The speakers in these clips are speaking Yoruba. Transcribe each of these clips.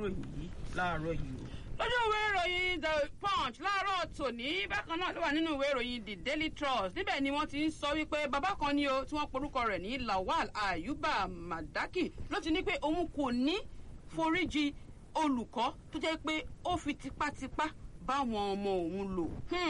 ìròyìn yìí láàárọ̀ yìí o lójú ìwé ìròyìn the punch láàárọ̀ tòní bákan náà ló wà nínú ìwé ìròyìn the daily trust níbẹ̀ ni wọ́n ti ń sọ wípé bàbá kan ní o tí wọ́n porúkọ rẹ̀ ní lawal ayuba madaki ló ti ní pé òun kò ní foríjì olùkọ́ tó jẹ́ pé ó fi tipátipá báwọn ọmọ òun lò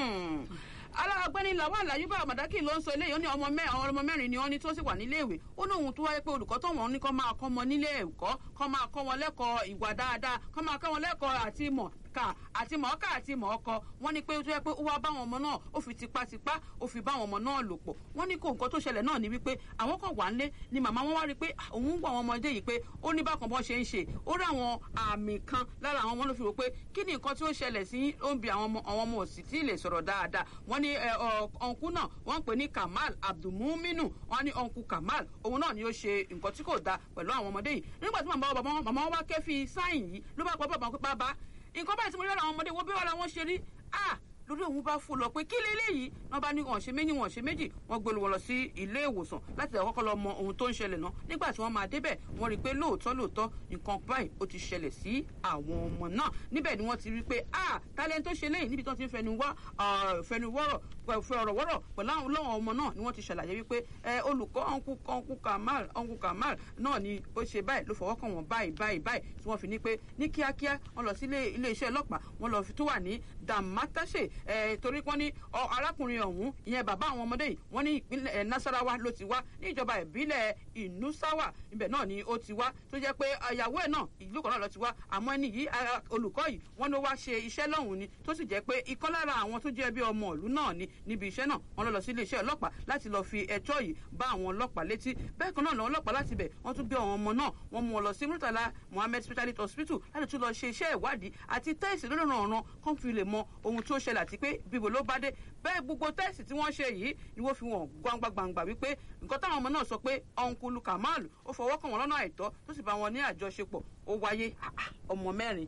alágbẹ́ni lawal ayuba madaki ló ń sọ eléyìí ó ní ọmọ mẹ́rin àwọn ọmọ mẹ́rin ni wọ́n ní tó sì wà nílé ìwé ó ní òun tó wáyé pé olùkọ́ tó wọ́n ní kọ́ máa kọ́ wọn nílé ẹ̀kọ́ kọ́ máa kọ́ wọn lẹ́kọ̀ọ́ ìwà dáadáa kọ́ máa kọ́ wọn lẹ́kọ̀ọ́ àti ìmọ̀ ká àti mọ̀ọ́ká àti mọ̀ọ́kọ wọ́n ní pé ó tó yẹ pé ó wá báwọn ọmọ náà ó fi tipátipá ó fi báwọn ọmọ náà lò pọ̀ wọ́n ní kó nǹkan tó ṣẹlẹ̀ náà ni wípé àwọn kan wà nílé ni màmá wọn wá rí i pé òun ń gbọ́ àwọn ọmọdé yìí pé ó ní bákan bọ́ ṣe ń ṣe ó rí àwọn àmì kan lára àwọn ọmọ ló fi rò pé kí ni nǹkan tí ó ṣẹlẹ̀ sí ó ń bi àwọn ọmọ àwọn ọmọ òsì tí ì lè sọ̀rọ̀ dáadáa wọ́n ní ọ̀nkú náà wọ́n ń pè ní kamal abdulmuminu wọ́n ní ọ̀nkú kamal òun náà ni ó ṣe nǹkan tí kò dáa pẹ̀lú àwọn ọmọdé yìí nígbà tí màmá wọn màmá wọn wá kẹ́fì sáyìn yìí ló bá pọ̀ bàbá pé bàbá nǹkan báyìí tí mo rí lára àwọn ọmọdé wo bí wàá làwọn ṣe rí ah lórí òun bá fò lọ pé kí leléyìí wọn bá ní wọn ṣe méjì wọn ṣe méjì wọn gbé wọn lọ sí ilé ìwòsàn láti lè kọ́kọ́ lọ mọ ohun tó ń ṣẹlẹ̀ náà nígbà tí wọ́n máa débẹ̀ wọ́n rí i pé lóòótọ́ lóòótọ́ nǹkan báyìí ó ti ṣẹlẹ̀ sí àwọn ọmọ náà níbẹ̀ ni wọ́n ti rí i pé ah talent tó ṣe léyìí níbi tí wọ́n ti ń fẹnu wá fẹnu wọ́rọ̀ fẹ ọ̀rọ̀ wọ́rọ̀ pẹ̀lú àwọn olóhùn ọmọ náà ni wọ́n ti ṣàlàyé wípé olùkọ́ ọ̀nkú ọ̀nkú kamal ọ̀nkú kamal náà ni ó ṣe báyìí ló fọwọ́ kàn wọ́n báyìí báyìí báyìí tí wọ́n fi ní pé ní kíákíá wọ́n lọ sí ilé iṣẹ́ ọlọ́pàá wọ́n lọ fi tó wà ní dàmátàṣe torí wọ́n ní arákùnrin ọ̀hún ìyẹn bàbá àwọn ọmọdé yìí wọ́n ní ìpínlẹ̀ nasarawa ló ti wá ní ìjọba ìbílẹ̀ ìnúsáwà ibẹ̀ náà ni ó ti wá tó jẹ́ pé ìyàwó ẹ̀ náà ìlú kan náà lọ ti wá àmọ́ ẹni yìí olùkọ́ yìí wọ́n ló wá ṣe iṣẹ́ lọ́hùn ni tó sì jẹ́ pé ikọ́ lára àwọn tó jẹ́ bí ọmọ ìlú náà ni níbi iṣẹ́ náà wọ́n lọ lọ sí iléeṣẹ́ ọlọ́pàá láti lọ fi ẹjọ́ yìí bá àwọn ọlọ́pàá létí bẹ́ẹ̀ kan náà làwọn ọlọ́pàá láti bẹ̀ wọ́n tún gbé àwọn ọmọ náà wọ́n mú wọn lọ sí murtala mohammed specialist hospital láti tún lọ ṣe iṣẹ́ ìwádìí àti tẹ́ẹ̀sì lórí ọ̀ràn kan fi lè mọ ohun tó ṣẹlẹ̀ àti pé bíbo ló bá dé bẹ́ẹ̀ gbogbo tẹ́ẹ̀sì tí wọ́n ṣe yìí ni wọ́n fi wọ́n gbangba gbangba wípé nǹkan táwọn ọmọ náà sọ pé ọ̀nkulu kamal ó fọwọ́ kàn wọ́n lọ́nà àìtọ́ tó sì bá wọn ní àjọṣepọ̀ ó wáyé ọmọ mẹ́rin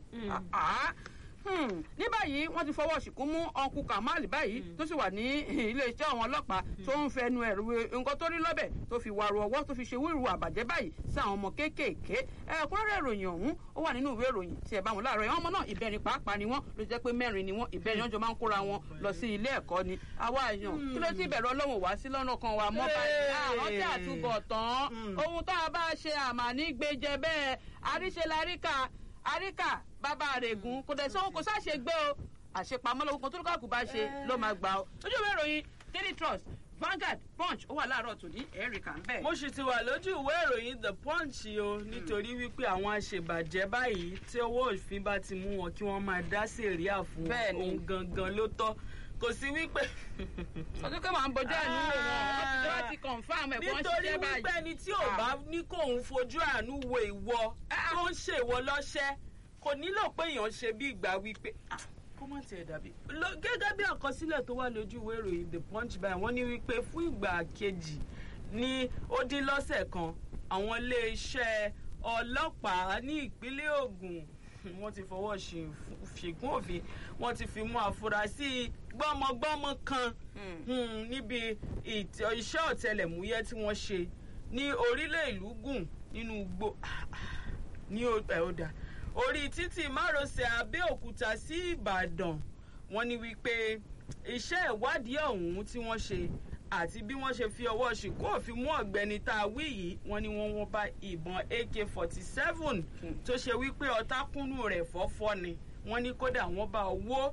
ní báyìí wọ́n ti fọwọ́ ṣìkún mú ọkùn kamal báyìí tó sì wà ní iléeṣẹ́ àwọn ọlọ́pàá tó ń fẹnu ẹ̀rù nǹkan tó rí lọ́bẹ̀ tó fi wàrú ọwọ́ tó fi ṣe wíru àbàjẹ́ báyìí sí àwọn ọmọ kéékèèké ẹ̀kúnrẹ́rẹ́ ìròyìn ọ̀hún ó wà nínú ìwé ìròyìn tí ẹ bá wọn láàárọ̀ yẹn ọmọ náà ìbẹ̀rin pàápàá ni wọ́n ló jẹ́ pé mẹ́rin ni wọ́n ìbẹ̀rin ọjọ́ máa ń kóra wọn lọ sí ilé ẹ̀kọ́ ni àwa èèyàn kí ló ti bẹ̀rẹ̀ ọlọ́run wá sí lọ́nà kan wa mọ́ báyìí àwọn tí àtúbọ̀ tán ohun tá a bá ṣe àmà ní gbẹjẹ bẹ́ẹ̀ àríṣe láríkà àríkà bàbá rẹ̀gùn kò dẹ̀ sóhun kò sáṣe gbé o àṣepamọ́ lọ́wọ́ kan tó lókàkú bá ṣe ló máa gbà o lójú ìwé ìròyìn daily trust Vanguard punch ó wà láàárọ̀ tòní ẹ̀ríkà ń bẹ̀. mo sì ti wà lójú ìwé ìròyìn the punch o nítorí wípé àwọn àṣebàjẹ́ báyìí tí owó òfin bá ti mú wọn kí wọ́n máa dá sèríà fún ohun gangan ló tọ́ kò sí wípé. ọdún kan máa ń bọjá ìlú wò wọn ọtí tí wọn ti confam ẹ wọn ṣiṣẹ́ báyìí. nítorí wípé ẹni tí ò bá ní kóun fojú àánú wo ìwọ tó ń ṣèwọ lọ́ṣẹ́ kò nílò pé èèyàn ṣe bí ìgbà wípé kó má tiẹ̀ dàbí. gẹ́gẹ́ bí àkọsílẹ̀ tó wà lójú ìwé ìròyìn the punch báyìí wọ́n ní wípé fún ìgbà kejì ní ó dín lọ́sẹ̀ kan àwọn iléeṣẹ́ ọlọ́pàá ní ìpínlẹ̀ Ògùn wọ́n ti fọwọ́ ṣìgún òfin wọ́n ti fi mú àfúrásì gbọ́mọgbọ́mọ kan níbi iṣẹ́ ọ̀tẹlẹ̀múyẹ́ tí wọ́n ṣe ní orílẹ̀ ìlú gùn nínú igbó ní ọ̀dà orí títì márosẹ̀ Abẹ́òkúta sí Ìbàdàn wọ́n ní wípé iṣẹ́ ìwádìí ọ̀hún tí wọ́n ṣe àti bí wọ́n ṣe fi ọwọ́ ṣìkú òfin mú ọ̀gbẹ́ni tá a wí yìí wọ́n ní wọ́n wọ́n bá ìbọn AK forty seven tó ṣe wípé ọ̀tákùnú rẹ̀ fọ́fọ́ ni wọ́n ní kódà wọ́n bá owó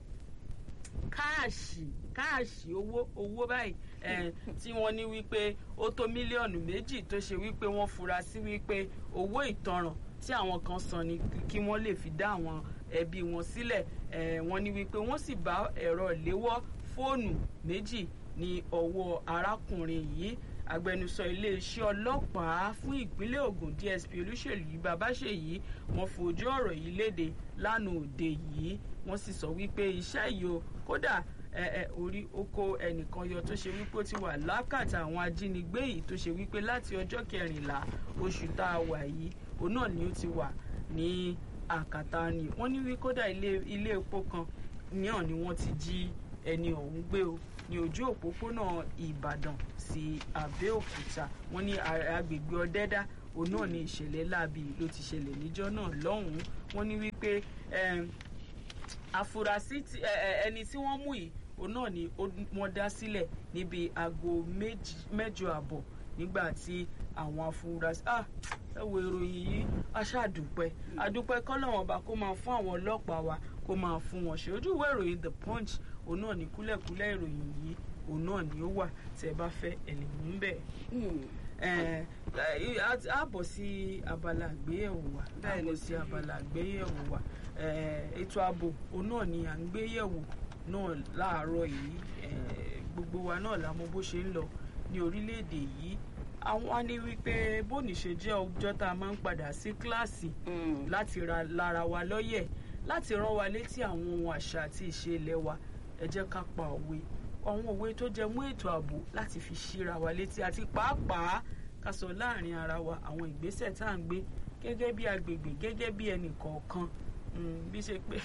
káàṣì káàṣì owó owó báyìí tí wọ́n ní wípé ó tó mílíọ̀nù méjì tó ṣe wípé wọ́n fura sí wípé owó ìtanràn tí àwọn kan san ni kí wọ́n lè fi dá àwọn ẹbí wọn sílẹ̀ wọ́n ní wípé wọ́n sì bá ẹ̀rọ ìléwọ́ fóònù méjì ní ọwọ́ arákùnrin yìí agbẹnusọ iléeṣẹ́ ọlọ́pàá fún ìpínlẹ̀ Ògùn DSP Olúṣèlú Babáṣèyí wọ́n fojú ọ̀rọ̀ yìí léde lánàá òde yìí wọ́n sì sọ wípé iṣẹ́ yìí o kódà orí oko ẹnìkan yọ tó ṣe wípé ó ti wà lákàtà àwọn ajínigbé yìí tó ṣe wípé láti ọjọ́ kẹrìnlá oṣù tá a wà yìí òun náà ni ó ti wà ní àkàtà ni wọ́n ní wí kódà ilé epo kan náà ni wọ́n ti jí ẹni ọ̀hún gbé o ní ojú òpópónà Ìbàdàn sí Abẹ́òkúta wọ́n ní agbègbè Ọ̀dẹ́dá òun náà ni ìṣẹ̀lẹ̀ láabi ló ti ṣẹlẹ̀ níjọ́ náà lọ́hùn-ún wọ́n ní wípé em, àfúrásì tí- ẹ- ẹ- ẹni tí wọ́n mú yìí òun náà ni ó- wọ́n dá sílẹ̀ níbi aago méjì- mẹ́jọ àbọ̀ nígbà tí àwọn afurasí ah ẹ wo ìròyìn yìí aṣáàdúpẹ́ àdúpẹ́ kọ́lọ́wọ́n ọba kó máa fún àwọn ọlọ́pàá wa kó máa fún wọn ṣe ojú ìwé ìròyìn the punch òun náà ní kúlẹ̀kúlẹ̀ ìròyìn yìí òun náà ni ó wà tẹ́ ẹ bá fẹ́ ẹ lè mú bẹ́ẹ̀ Hmm. ẹ ẹ á bọ̀ sí abala àgbéyẹ̀wò wa á bọ̀ sí abala àgbéyẹ̀wò wa ẹ ètò ààbò òun náà ni à ń gbéyẹ̀wò náà láàárọ̀ yìí ẹ gbogbo wa náà la mọ̀ bó ṣe ń lọ ní orílẹ̀-èdè yìí àwọn á ní wípé bóni ṣe jẹ́ ọjọ́ tá a máa ń padà sí kíláàsì Hmm. láti ra lára wa lọ́yẹ̀ láti rán wa létí àwọn ohun àṣà àti ìṣe ilẹ̀ wa ẹ jẹ́ ká pa òwe àwọn òwe tó jẹ mú ètò ààbò láti fi ṣíra wa létí àti pàápàá ká sọ láàrin ara wa àwọn ìgbésẹ̀ tá à ń gbé gẹ́gẹ́ bí agbègbè gẹ́gẹ́ bí ẹnì kọ̀ọ̀kan Mm, bí ṣe pé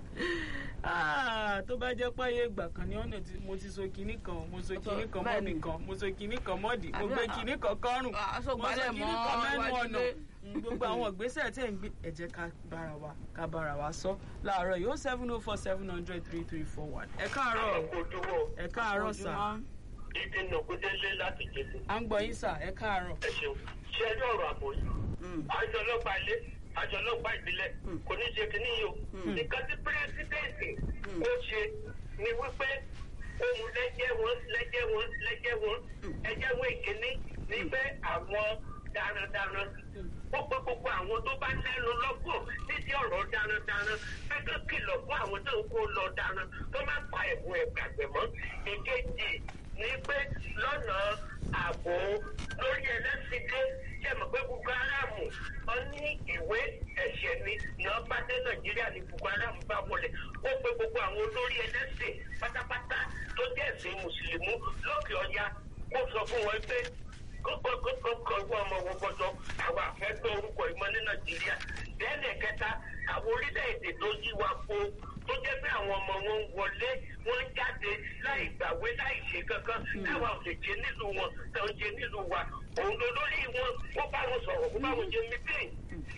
Ah, tó bá jẹ́ páyé ìgbà kan ní ọ̀nà tí mo ti so kinní kan mo so kinní kan mọ́ mi kan mo so kinní kan mọ́dì mo Àbí gbé à- kinní kan kọ́rùn Ah, aṣọ mo so gbálẹ̀ kinní mọ́ kan mẹ́nu iwájú ọ̀nà ilé. Mm, gbogbo àwọn ìgbésẹ̀ tẹ̀ ń gbé ẹ jẹ́ ká bára wa ká bára wa sọ láàárọ̀ yìí ó seven oh four seven hundred three three four one ẹ káàárọ̀ o, ojúmọ́ ẹ káàárọ̀ sà Ojúmọ́. ibi nàkúndélé láti jẹsẹ à ń gbọ́ yín sà ẹ káàárọ̀ ẹ ṣeun ṣe ẹjọ́ ọ̀rọ̀ àbò yìí Hmm. àjọ ọlọ́pàá ilé àjọ ọlọ́pàá ìbílẹ̀ kò ní ṣe kínní yìí o nǹkan tí pírẹsidẹ́ǹtì ó ṣe ni wípé ohun lẹ́jẹ̀ wọn lẹ́jẹ̀ wọn lẹ́jẹ̀ wọn ẹjẹ́ wọn ìkíní ní pé àwọn darandaran ó pé gbogbo àwọn tó bá lẹ́nu lọ́gbọ̀n nídìí ọ̀rọ̀ darandaran pé kó kìlọ̀ fún àwọn tó ń kó lọ daran tó má pa ẹ̀bùn ẹ̀gbàgbẹ́ mọ́ èkejì ní pé lọ́nà ààbò lórí ẹlẹ́sìndé ṣe mọ̀ pé Boko Haram wọn ní ìwé ẹ̀ṣẹ̀ ni ìyàn bá dé Nàìjíríà ní Boko Haram bá wọlé ó pé gbogbo àwọn olórí ẹlẹ́sìn pátápátá tó jẹ́ ẹ̀sìn mùsùlùmí lókè ọya kó sọ fún wọn pé kókó kókó kan fún ọmọ wọn gbọdọ̀ àwọn àfẹ́gbẹ́ orúkọ ìmọ̀ ní Nàìjíríà bẹ́ẹ̀ kẹta àwọn orílẹ̀-èdè tó yí wa po tó jẹ́ pé àwọn ọmọ wọn ń wọlé wọ́n ń jáde láì gbàwé láì ṣe kankan táwa ò lè jẹ nílùú wọn tó ń jẹ nílùú wa òun ló lórí wọn ó bá wọn sọ̀rọ̀ ó bá wọn jẹ mítìn.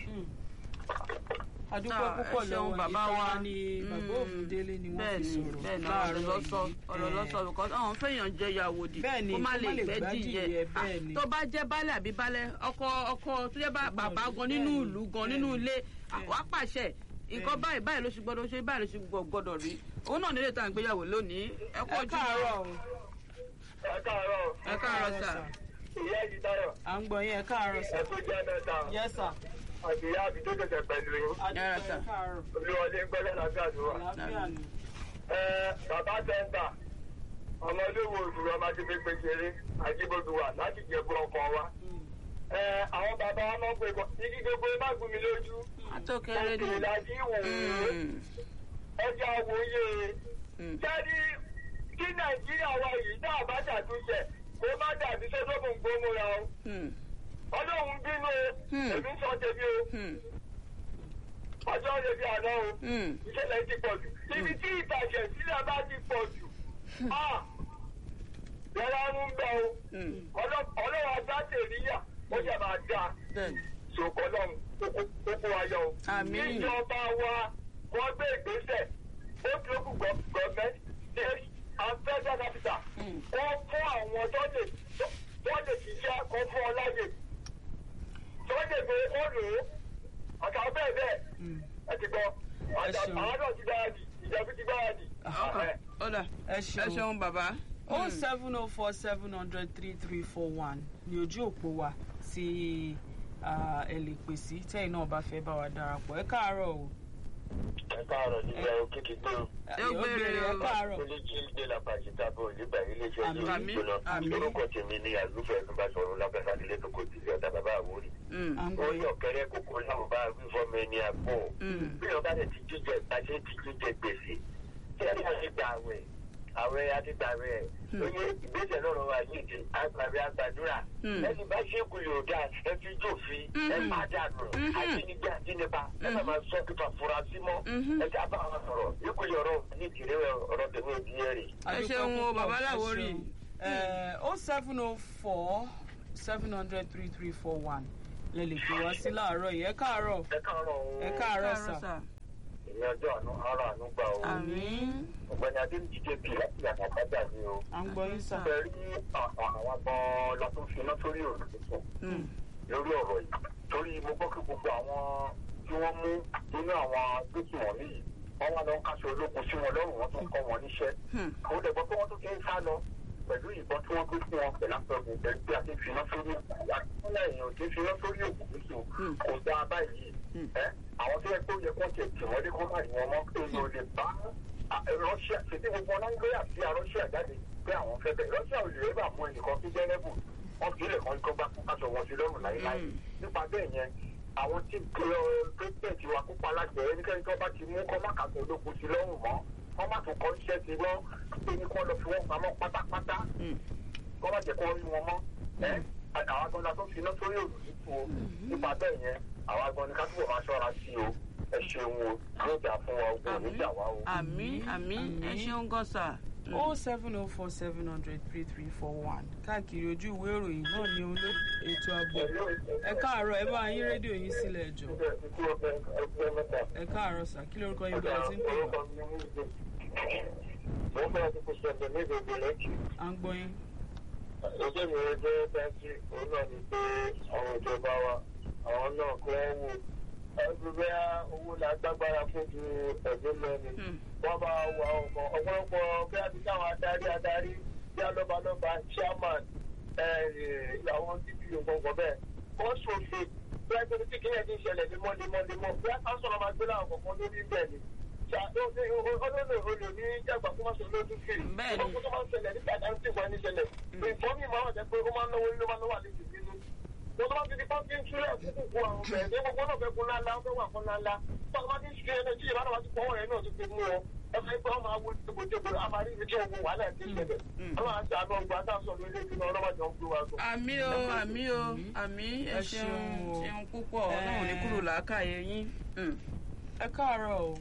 adúpẹ́ Ah, ẹ púpọ̀ ṣeun lọ́wọ́ bàbá wa. ìtara ni bàbá Mm. Ògúndélé ni wọ́n fi bẹ́ẹ̀ni sọ̀rọ̀ bẹ́ẹ̀ni ọ̀rọ̀ láàárọ̀ lọ́sọ yìí. ọ̀rọ̀ Eh, lọ́sọ because àwọn fẹ́yàn jẹ ìyàwó di Bẹ́ẹ̀ni, kó má kó lè má lè gbẹ́ gbádìyẹ, dìyẹ bẹ́ẹ̀ni. tó bá jẹ́ baálé àbí baálé ọkọ ọkọ tó jẹ́ bá- bàbá gan nínú bẹ́ẹ̀ni, ìlú gan nínú bẹ́ẹ̀ni, ilé bẹ́ẹ̀ni. wàá pàṣẹ nǹkan Bẹ́ẹ̀ni. báyìí báyìí ló ṣe gbọ́dọ̀ ṣe báyìí ló ṣe gbọ́- gbọ́dọ̀ rí òun náà nílé tá à ń gbéyàwó lónìí ẹ kú ẹ ojú káàárọ̀ o, ẹ káàárọ̀ ẹ káàárọ̀ sà ìyá ẹ̀jì dáyọ̀ à ń gbọ́ yín ẹ káàárọ̀ sà ẹ tó jẹ́ mẹ́ta yes sir àti ìyá àbí tó tẹ̀sẹ̀ pẹ̀lú yín adúpẹ́ sà. ẹ káàárọ̀ olúwọlé ń gbọ́dọ̀ lágbà tó wà. àlàáfíà ni ẹ bàbá sẹ́ńtà ọmọ olówó òdùrú ọmọ ti fi gbèsèré àjíbodù wà láti jẹ̀bú ọkọ̀ wa. Mm. ẹ àwọn bàbá wa máa ń pè kọ́ igi gbogbo ẹ má gún mi lójú. àtọkẹrẹ ni òkè ìlàjì wò ó Mm, ẹja wòye. mm. jáde kí nàìjíríà wa yìí náà bá ṣàtúnṣe kó má dàbí sọ́dọ̀mù gbómúra o. Mm, ọlọ́run bínú o Hmm. èmi ń sọ tèmi o mm, ọjọ́ lè fi àná o mm. ìṣẹ̀lẹ̀ ti pọ̀ jù ibi tí ìtàjẹ̀ sílẹ̀ bá ti pọ̀ jù ah yàrá ń bẹ o Mm. ọlọ́run ajá tèríyà ó yẹ máa dáa bẹ́ẹ̀ni ṣòkò lọ́run kókó ayọ̀ o. Àmín. ìjọba wa wọ́n gbé ìgbésẹ̀ ó ti lókù gọ́ọ̀mẹ́ntì state and federal capital Mm. wọ́n fún àwọn tó lè tó lè ṣiṣẹ́ kan fún ọ láyè tó lè gbé ó lò ó àtàwọn bẹ́ẹ̀ bẹ́ẹ̀ Mm. ẹ ti gbọ́ Ẹ ṣeun. àwọn náà ti gbáradì ìjọba ti gbáradì. ọkọ ọ̀dà ẹ ẹ ṣeun ṣeun bàbá. o seven oh four seven hundred three three four one ní ojú òpó wa tí ah, ẹ lè pè sí tẹ́yìn náà bá fẹ́ bá wa darapọ̀ ẹ káàárọ̀ o ẹ káàárọ̀ nígbà òkìkí tó Ẹ ó gbére ẹ o. káàárọ̀ olójú ìdè làbàjìta bọ̀ nígbà iléeṣẹ́ Àmín. yóò Àmín. gbóná Àmín. orúkọ tèmi ni àlùfẹ́ ẹ̀sùnbà sọ̀rọ̀ lábẹ́sà nílé tó kò tìlẹ̀ ọ̀dà bàbá àwòrì. Mm, à ń ó gbọ́ yín yọ kẹrẹ kókó láwọn bá wí fọmọ ẹni àpò mm. bí wọn bá lè ti jíjẹ ìbáṣẹ ti jíjẹ gbèsè tí ẹ bá ti gbà àwẹ̀ àwẹ̀ àti gbàwẹ̀ ó yẹ ìgbésẹ̀ náà rọra yíde àgbàwẹ̀ àgbàdúrà Hmm. ẹni bá ṣe kù yóò dáa ẹ fi jòfin ẹ Mhm. má dànù Mhm. àjínigbé àjínigbá ẹ má máa sọ kíkọ afurasí mọ́ Mhm. ẹ já bá wọn sọ̀rọ̀ ikú yọrọ ní ìdílé ọ̀rọ̀ tèmi ìdí ẹ rè. Ẹ ṣeun o, bàbá Láwórì. o seven oh four seven hundred three three four one lẹ lè pè wá sí láàárọ̀ yìí ẹ káàárọ̀ ẹ káàárọ̀ o ẹ káàárọ̀ sà ìyẹn ọjọ́ àánú ara àánú gbà o àmín ọ̀gbẹ́ni adéǹjì jp láti yàtọ̀ àkájà ni o à ń gbọ́ yín sà. fẹ́ rí àwọn gan-an la tún fi iná sórí òrùn tuntun Mm. lórí ọ̀rọ̀ yìí torí mo gbọ́ pé gbogbo àwọn tí wọ́n mú nínú àwọn agbésùnmọ̀mí yìí wọ́n wá lọ ń káṣọ ológun sí wọn lọ́rùn wọ́n tún kọ́ wọn níṣẹ́ Hmm. àwọn dẹ̀gbọ́n pé wọ́n tún ti ń sá lọ pẹ̀lú ìbọn tí wọ́n gbé fún wọn pẹ̀lú àpẹẹrẹ pẹ̀lú pé a ti fi iná sórí àtúnlẹ̀ èèyàn ti fi iná sórí òkú tuntun Hmm. kò dáa báyìí Hmm. ẹ́ àwọn tó yẹ kó yẹ kó tẹ̀ tì wọ́n dé kó má rí wọn mọ́ èèyàn ò lè bá rọ́ṣíà ṣètì gbogbo nàìjíríà sí rọ́ṣíà jáde pé àwọn fẹ́ bẹ̀ rọ́ṣíà ò lè bá mú ẹnìkan tó jẹ́ lẹ́bù wọ́n fi ilẹ̀ kan kó gbá fún aṣọ wọn sí lọ́rùn láéláé Hmm. nípa bẹ́ẹ̀ yẹn àwọn tí pírẹsidẹ̀ntì wa kópa aláṣẹ ẹnikẹ́ni tó bá ti mú kọ́ má kàtó ológun sí lọ́rùn mọ́ wọ́n má tún kọ́ iṣẹ́ sí wọ́n pé ní kọ́ lọ fi wọ́n pamọ́ pátápátá Hmm. kọ́ má jẹ́ kó rí wọn mọ́ ẹ́ àwọn agbọ́nla tó fi iná sórí òrùlé tu o nípa bẹ́ẹ̀ yẹn àwọn agbọ́nni ká túbọ̀ máa ṣọ́ra sí o ẹ ṣeun o yóò jà fún wa ogun ò ní jà wá o. àmín àmín ẹ ṣeun gan sà. Mm. o seven o four seven hundred three three four one káàkiri ojú ìwé ìròyìn náà ní olú ètò ààbò ẹ káàárọ̀ ẹ bá yín rédíò yín sílẹ̀ ẹjọ́ ẹ káàárọ̀ sà kí lórúkọ yín bẹ̀rẹ̀ tí ń pè wá mo fẹ́ ti kó sọ̀tẹ̀ ní gbogbo lẹ́kì. à ń gbọ́ yín. ojú mi rẹ jẹ́ bẹ́ńkì òun náà ni pé àwọn ìjọba wa àwọn náà kọ́ wò ẹgbẹ́ owó la gbágbára fún ju ẹ̀gbẹ́ lẹ́nu. Hmm. wọ́n bá wà ọkọ̀ ọ̀pọ̀lọpọ̀ bí a ti káwọn adarí adarí bí alọ́balọ́ba chairman àwọn dp nǹkan bẹ́ẹ̀ wọ́n ṣòfin bí a ti kí ẹ̀ ti ṣẹlẹ̀ lemọ́lemọ́lemọ́ bí a ká sọ̀rọ̀ máa gbé láwọn kọ̀ọ̀kan lórí bẹ́ẹ̀ ni olóòlò olè ní jàgbá kó má ṣe lójú kiri Bẹ́ẹ̀ ni. ọkọ̀ tó máa ń ṣẹlẹ̀ nígbà tí a ń tì wọ́n ní ṣẹlẹ̀ nǹkan mi máa wà jẹ́ pé ó máa ń náwó ló máa ń náwó àlejò nínú mo tó bá ti di pọ́ńkì ń túlẹ̀ kúkú ku àwọn ọ̀bẹ ní gbogbo náà fẹ́ kun ńláńlá ó fẹ́ wà fún ńláńlá tó a bá ti ń ṣe ẹni tí ìbára wa ti pọ̀ wọ̀nyẹn náà ti fi mú ọ ẹ fẹ́ pé wọ́n máa wo dégbòdégbò àmàrí ibi tí ogun wàhálà ti ṣẹlẹ̀ ọlọ́run àti àná ọgbà àtàwọn ilé ìgbìmọ̀ ọlọ́mọdé ń gbé wa sọ. àmì o àmì o àmì ẹ Ẹ ṣeun ṣeun o. ṣeun púpọ̀ ọlọ́run ní kúrò làákàyè yín. Mm. ẹ káàárọ̀ o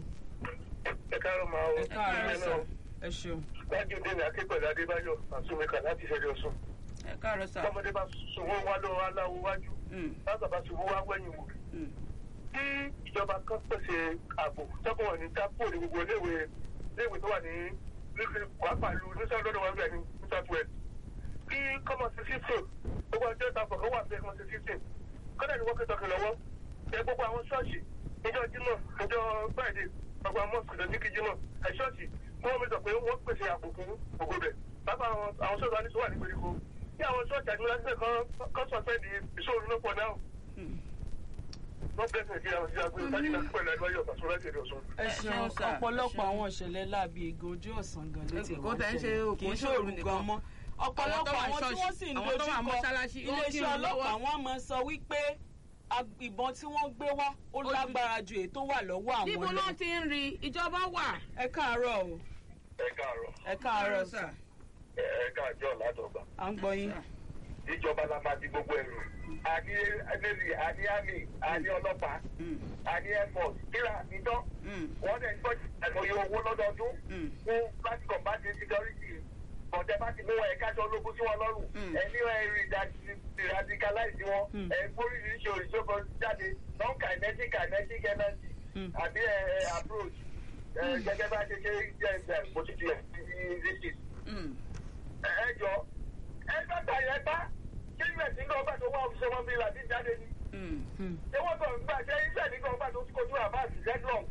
ẹ káàárọ̀ máa o ẹ káàárọ̀ sà ẹ ṣeun. gbájú dènà akẹ́kọ̀ọ́ adébáyọ̀ àtúnmẹ́kà láti ṣẹlẹ̀ ọ̀sùn ẹ káàárọ̀ sà. tọmọdé bá sunwó wá lọ́wọ́ aláwo wájú Mm. lágbà bá sunwó wá wẹ̀yìn wò Mm. kí ìjọba kan pèsè ààbò tọ́kọ̀ wọn ní kápò ní gbogbo iléèwé iléèwé tó wà ní pàápàá lu ní sọ́dọ̀ lọ́wọ́ ẹgbẹ́ ní new south wales kí kọ́mọ sí fifteen gbogbo ọjọ́ ìtàkùn kan wà bẹ́ẹ̀ kọ́mọ sí fifteen kọ́dà ní wọ́kẹ́ tọkì lọ́wọ́ ẹ gbogbo àwọn ṣọ́ọ̀ṣì níjọ́ jímọ̀ níjọ́ friday gbogbo àwọn mọ́ọ̀sì lọ ní kí jímọ̀ ẹ ṣọ́ọ̀ṣì kí wọ́n mi sọ pé wọ́n pèsè ààbò fún gbogbo bẹ̀ pápá àwọn àwọn ṣọ́ọ̀ṣì wa ní sọ wà ní gbèríko kí àwọn ṣọ́ọ̀ṣì àti mọ́lẹ́sẹ̀ kan kan sọ̀fẹ́ di ìṣòro ló pọ̀ náà Mm. wọ́n bẹ̀rẹ̀ sí ìdíyàwó sí àgbẹ̀ ìtajìnà pẹ̀lú ẹgbẹ́ ọ̀sán láti èdè ọ̀sán. ẹ Ẹ ṣeun ṣeun sà, ẹ ọ̀pọ̀lọpọ̀ ṣeun. àwọn ìṣẹ̀lẹ̀ láabi ègò ojú ọ̀sán gan ló ti Kò wá tẹ̀ ń ṣe ṣẹlẹ̀. òkú kì í ṣòro ṣòro nìkan. gan mọ́ ọ̀pọ̀lọpọ̀ wà àwọn tí ṣọ́ọ̀ṣì, wọ́n sì ń àwọn tó wà dojúkọ mọ́ṣáláṣí, wọ́n iléeṣẹ́ kírun lọ́wọ́. ọlọ́pàá wọ́n máa ń sọ wípé ag- ìbọn tí wọ́n gbé wá ó ju- lágbára ju èyí tó wà lọ́wọ́ níbo àwọn lọ. náà ti ń rí ìjọba wà. ẹ káàárọ̀ o ẹ káàárọ̀ ẹ káàárọ̀ sà ẹ káàjọ́ ládọ́gba à ń gbọ́ yín. ìjọba la máa di gbogbo ẹrù àní navy àní army àní ọlọ́pàá Mm. àní air force kíra nítọ́ Mm. wọ́n dẹ̀ ń gbọ́ àìmọye owó lọ́dọọdún Mm. fún láti combat insecurity bọ̀dẹ̀ bá ti mú wọn ẹ̀ka aṣọ ológun sí wọn lọ́rùn Mm. ẹni ẹ̀rí radicalize wọn Mm. ẹ̀ oríṣiríṣi òṣìṣẹ́ jáde non kinetic kinetic energy Mm. àbí ẹ̀ approach ẹ̀ gẹ́gẹ́ bá ṣe ṣe jẹ́ ẹ̀ bó ti di ẹ̀ ní Mm. ẹ jọ ẹ gbàgbà yẹn bá ṣé ìgbà tí nǹkan ọgbà tó wà òṣìṣẹ́ wọn bí láti jáde ni Mm. Hmm. ṣé wọ́n kàn gbà ṣé ìṣẹ́ nǹkan ọgbà tó kojú àbáàsì zedlong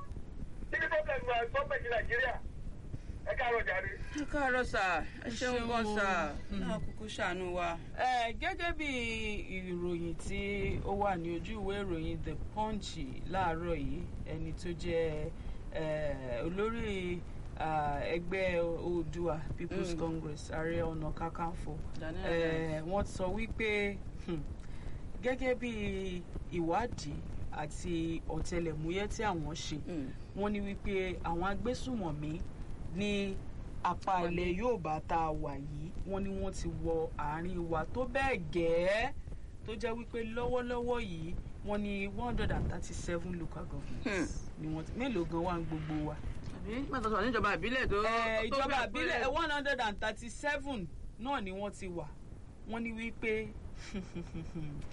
kí ni problem gọ́ọ̀mẹ̀ntì nàìjíríà ẹ káàárọ̀ jàre. ẹ káàárọ̀ sà ẹ ṣeun ṣeun gan o. sà Mm. náà kúkú ṣàánú wa. Ẹ, gẹ́gẹ́ bí ìròyìn tí ó wà ní ojú ìwé ìròyìn the punch láàárọ̀ yìí ẹni tó jẹ́ ẹ, olórí ah, ẹgbẹ́ oòdùà people's Mm. congress ààrẹ ọ̀nà kakanfò Daniel ẹ, wọ́n sọ wípé hmm, gẹ́gẹ́ bí ìwádìí àti ọ̀tẹlẹ̀múyẹ́ tí àwọn ṣe Mm. wọ́n ní wípé àwọn agbésùmọ̀mí ní apá ilẹ̀ Yorùbá tá a wà yìí wọ́n ní wọ́n ti wọ àárín wa tó bẹ́ẹ̀ gẹ́ẹ́ tó jẹ́ wípé lọ́wọ́lọ́wọ́ yìí wọ́n ní one hundred and thirty seven local governments ni wọ́n ti mélòó gan wà ń gbogbo wa. àbí pàtàkì sọ̀rọ̀ níjọba ìbílẹ̀ tó. Ẹ, tó ìjọba fẹ́ àbílẹ̀ pé- one hundred and thirty seven náà ni wọ́n ti wà wọ́n ní wípé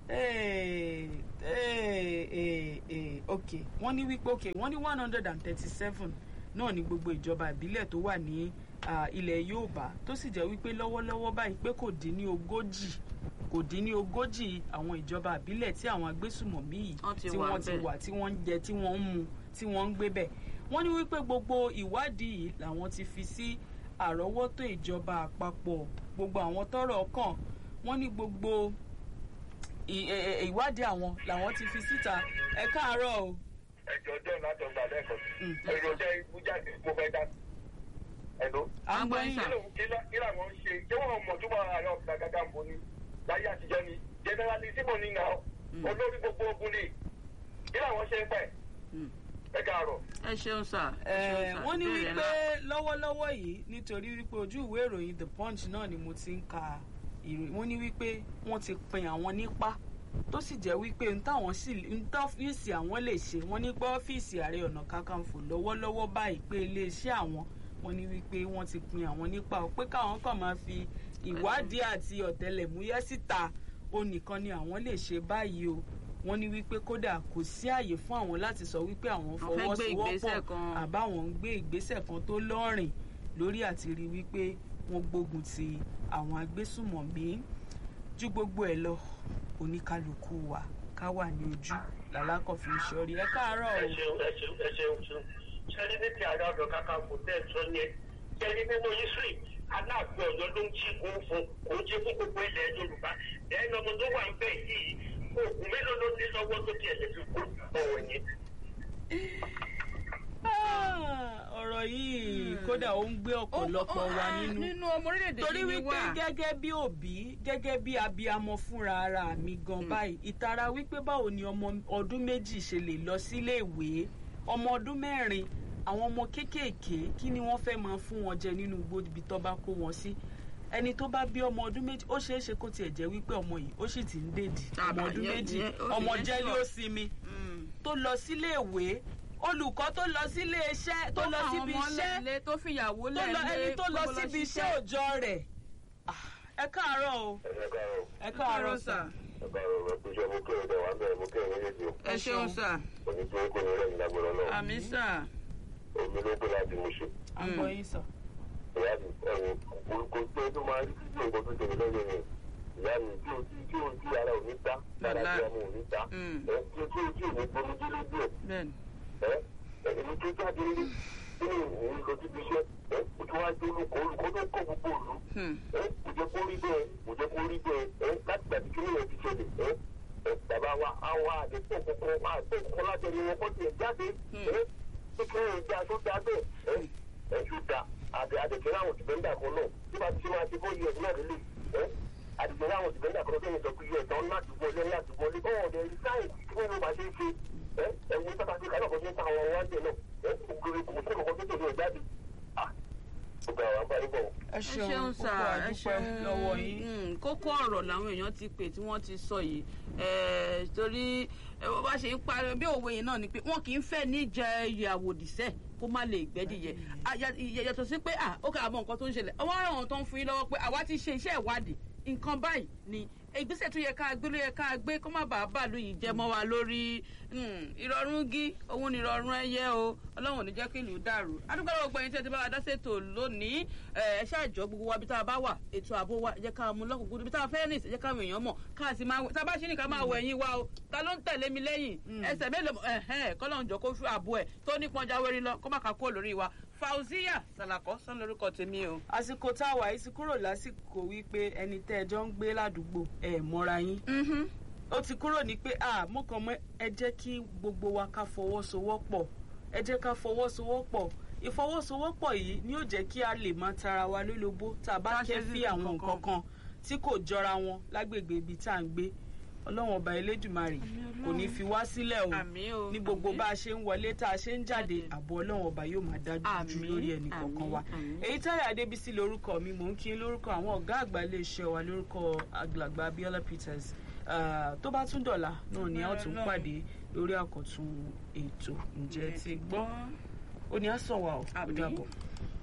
Eh, eh, eh, eh, ok wọ́n ní wípé ok wọ́n ní one hundred and thirty seven náà ní gbogbo ìjọba ìbílẹ̀ tó wà ní ah, ilẹ̀ Yorùbá tó sì jẹ́ wípé lọ́wọ́lọ́wọ́ báyìí pé kò dín ní ogójì kò dín ní ogójì àwọn ìjọba ìbílẹ̀ tí àwọn agbésùmọ̀mí yìí Wọ́n ti tí wà wọ́n ti ńbẹ̀. wà tí wọ́n ń jẹ tí wọ́n ń mu tí wọ́n ń gbé bẹ̀ wọ́n ní wípé gbogbo ìwádìí yìí làwọn ti fi sí àrọ́wọ́tó ìjọba àpapọ̀ gbogbo àwọn tọ́rọ̀ kàn wọ́n ní gbogbo ì- ẹ- ẹ- ìwádìí àwọn làwọn ti fi síta ẹ káàárọ̀ o. ẹjọ dẹ́n látọgbà lẹ́ẹ̀kan Mm. èrò jẹ́ ikú jáde mo fẹ́ dá ẹ̀dọ́. à ń gbọ́ Àgbọ̀yìn yín. sà. kí ló kí lá- kí làwọn ń ṣe ṣé wọn mọ̀ tó máa àárọ̀ ọ̀gá gàgà ń bo ni láyé àtijọ́ ni generally síbò ní nà Mm. olórí gbogbo ogun ni kí làwọn ṣe ń pẹ́ Mm. ẹ káàárọ̀. ẹ ṣeun sà. ẹ Eh, ṣeun sà. wọ́n ní Ìbéèrè wípé ńlá. lọ́wọ́lọ́wọ́ yìí nítorí wípé ojú ìwé ìròyìn the punch náà ni mo ti ń ka ìròyìn wọ́n ní wípé wọ́n ti pin àwọn nípa tó sì jẹ́ wípé n táwọn sì n tọ́fíìsì àwọn lè ṣe wọ́n ní pé ọ́fíìsì ààrẹ ọ̀nà kakanfò lọ́wọ́lọ́wọ́ báyìí pé iléeṣẹ́ àwọn wọ́n ní wípé wọ́n ti pin àwọn nípa ò pé káwọn kàn máa fi ìwádìí àti ọ̀tẹlẹ̀múyẹ́ síta ó nìkan ni àwọn lè ṣe báyìí o wọ́n ní wípé kódà kò sí àyè fún àwọn láti sọ wípé àwọn Wọ́n fẹ́ gbé ìgbésẹ̀ fọwọ́sowọ́pọ̀ kan. àbáwọn ń gbé ìgbésẹ̀ kan tó lọ́rìn lórí àti rí wípé wọ́n gbógun ti àwọn agbésùmọ̀mí ju gbogbo ẹ̀ lọ oníkálukú wa ká wà ní ojú làlákọ̀ọ́fì ìṣọ́rí ẹ káàárọ̀ ẹ o. ṣeun ẹ ṣeun ẹ ṣeun ṣeun ṣẹlẹ ní ti àárẹ ọdọ kàkà kò tẹ ẹ sọ yẹn ṣẹlẹ nínú history aláàfin Ọ̀yọ́ ló ń jí kó fún kó jí fún gbogbo ilẹ̀ Yorùbá ẹni ọmọ tó wà ń bẹ yìí oògùn mélòó ló ní lọ́wọ́ tó tiẹ̀ lè fi kó ọwọ́ yẹn. Ah, ọ̀rọ̀ yìí kódà ó ń gbé ọ̀pọ̀lọpọ̀ Ó- ó- wa ah, nínú. nínú ọmọ orílẹ̀-èdè torí yìí ni wípé wà. gẹ́gẹ́ bí òbí gẹ́gẹ́ bí abiyamọ fúnra ara mi gan báyìí ìtara wípé báwo ni ọmọ ọdún méjì ṣe lè lọ sílé ìwé ọmọ ọdún mẹ́rin àwọn ọmọ kéékèèké kí ni wọ́n fẹ́ máa fún wọn jẹ nínú igbó ibi tó bá kó wọn sí ẹni tó bá bí ọmọ ọdún méjì ó ṣeé ṣe kó tiẹ̀ jẹ́ wípé ọmọ yìí ó sì ti ń dèdì ọmọ Àbá, ọdún yẹn- méjì yẹn- ó- ọmọ yẹn jẹ́lé sure. ó sinmi Mm. tó lọ sílé ìwé olùkọ́ tó lọ sílé iṣẹ́ tó lọ fún síbi àwọn ọmọ iṣẹ́ lẹ́lẹ́, tó fìyàwó tó lọ lẹ́lẹ́, ẹni tó lọ gbogbo síbi iṣẹ́ òòjọ́ rẹ̀ Ah, ẹ káàárọ̀ o ẹ káàárọ̀ ẹ káàárọ̀ sà. ẹ káàárọ̀ ẹ kú iṣẹ́ mo kí ẹ̀rọ wà bẹ̀rẹ̀ mo kí ẹ̀rọ méjèèjì o ẹ ṣeun sà. òní tí ó kó ní rẹ̀ nígbàgbọ́dọ̀ náà àmì sà. omi ló gbé láti mú ṣe. à ń gbọ́ yín sà. ìyá mi ẹ̀wọ̀n kò tó tó máa rí títí nǹkan tó tẹ̀lé lọ́yẹ̀ yẹn ìyá mi tí o tí tí o tí ara ò ní ta lára tí ọmọ ò ní ta Mm. ẹ tí o tí o tí ò ní gbomi dé lójú ẹ bẹ́ẹ̀ni. ẹ ẹni tó jáde rí nínú òun lọ síbi iṣẹ́ ẹ kò tó wá dé olùkọ́ olùkọ́ tó kọ́ gbogbo òlu Hmm. ẹ kò jẹ́ kó rí bẹ́ẹ̀ kò jẹ́ kó rí bẹ́ẹ̀ ẹ láti gbàdí kí nìyẹn ti ṣẹlẹ̀ ẹ ẹ bàbá wa àwa àdẹ́pọ̀ kọ̀ọ̀kan àdẹ́pọ̀ kọ̀ọ̀kan láti ẹni wọn kọ́ tiẹ̀ jáde ẹ kí kí nìyẹn já tó dá bẹ́ẹ̀ ẹ ẹ tó dá àdè àdèjẹ́ láwọn dìbẹ́ndà kan náà tí bá ti ṣe máa ti bọ́ yẹ náà lélẹ̀ ẹ àdèjẹ́ láwọn dìbẹ́ndà kan tó yẹ sọ pé yẹ tán láti wọlé láti wọlé bọ́ọ̀ ọ̀dẹ̀ rí sáyẹn kí wọ́n bá ṣe é ṣe ẹ ẹ wo sábà ṣe kálọ̀ kan ṣe ń ta àwọn wáńdẹ̀ náà ẹ ògiri kò sí kankan tó tẹ̀lé ìjáde ah ó gbà wá bá yín bọ̀. ẹ ẹ ṣeun sà púpọ̀ ẹ àdúpẹ́ ṣeun lọ́wọ́ yín. Mm, kókó ọ̀rọ̀ làwọn èèyàn ti pè tí wọ́n ti sọ yìí Eh, torí eh, bó bá ṣe ń parí bí òwe yẹn náà ni pé wọn kì í fẹ́ níjẹ ìyàwó dìṣẹ́ kó má lè gbẹ́dìyẹ Ah, ya- ya- yàtọ̀ sí pé ah ó kà á mọ nǹkan tó ń ṣẹlẹ̀ ọwọ́ àwọn tó ń fún yín lọ́wọ́ pé àwa ti ṣe iṣẹ́ ìwádìí nǹkan báyìí ni ìgbésẹ̀ tó yẹ ká gbé ló yẹ ká gbé kó má bàa bàálù yìí jẹ mọ́ wa lórí Mm, ìrọ̀rùn gí òun ni ìrọ̀rùn ẹyẹ o ọlọ́run ò ní jẹ́ kí ìlú dàrú adúgbò lọ́wọ́ gbẹ̀yìn tí ẹ ti bá wa dá ṣètò lónìí ẹ ẹ ṣáàjọ gbogbo wa bí tá a bá wà ètò ààbò wa ẹ jẹ́ ká mú lọ́kùnkún bí tá a fẹ́ rìn sí ẹ jẹ́ káwọn èèyàn mọ̀ ká sì máa wẹ̀ tá a bá ṣí ní ká máa wẹ̀ yín wa o ta ló ń tẹ̀lé mi lẹ́yìn ẹsẹ̀ mélòó ẹ̀hẹ́n kọ́lọ́run jọ kó fún ààbò ẹ̀ tó nípọn jáwérí lọ kó má ka kó lórí wa Fauziya Salako sọ lórúkọ tèmi o. àsìkò tá a wà yìí ti kúrò lásìkò wípé ẹni tẹ́ ẹ jọ ń gbé ládùúgbò ẹ mọ́ra yín Mhm. ó ti kúrò ní pé a mo kàn mọ́ ẹ jẹ́ kí gbogbo wa ká fọwọ́sowọ́pọ̀ ẹ jẹ́ ká fọwọ́sowọ́pọ̀ ìfọwọ́sowọ́pọ̀ yìí ni yóò jẹ́ kí a lè máa tara wa lólobó tá a bá Tá a ṣe kẹ́fí sí àwọn nǹkan nǹkan kan tí kò jọra wọn lágbègbè ibi tá à ń gbé ọlọ́run ọba elédùmarè kò ní fi wá sílẹ̀ o Àmín o, ní gbogbo àmín. bá a ṣe ń wọlé tá a ṣe ń jáde ààbò ọlọ́run ọba yóò máa dájú jù Àmín, lórí ẹnì kọ̀ọ̀kan wa àmín, àmín. èyí táyà adébísí lórúkọ mi mò ń kí lórúkọ àwọn ọ̀gá àgbà iléeṣẹ́ wa lórúkọ àgbàlagbà abiola peters Ah, tó bá tún dọ̀la náà ni a ó tún Ọlọ́run. pàdé lórí àkọ́tún ètò ǹjẹ́ ti gbọ́ ó ní á sàn wá o ó Àmín. dàbọ̀.